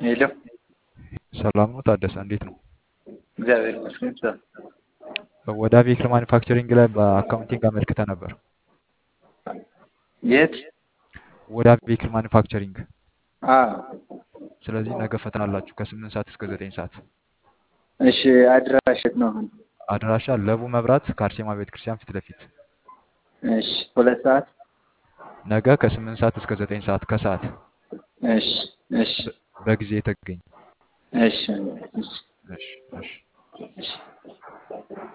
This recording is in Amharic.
ሄሎ ሰላም ነው ታደሰ፣ እንዴት ነው? እግዚአብሔር ይመስገን። ሰ- ወደ ቬክል ማኒፋክቸሪንግ ላይ በአካውንቲንግ አመልክተ ነበር። የት? ወደ ቬክል ማኒፋክቸሪንግ። አ ስለዚህ ነገ ፈተና አላችሁ ከስምንት ሰዓት እስከ ዘጠኝ ሰዓት። እሺ፣ አድራሽ የት ነው አሁን? አድራሻ ለቡ መብራት ከአርሴማ ቤተክርስቲያን ፊት ለፊት። እሺ፣ ሁለት ሰዓት። ነገ ከስምንት ሰዓት እስከ ዘጠኝ ሰዓት ከሰዓት እሺ፣ እሺ፣ በ- በጊዜ የተገኝ። እሺ፣ እሺ፣ እሺ እሺ። እሺ።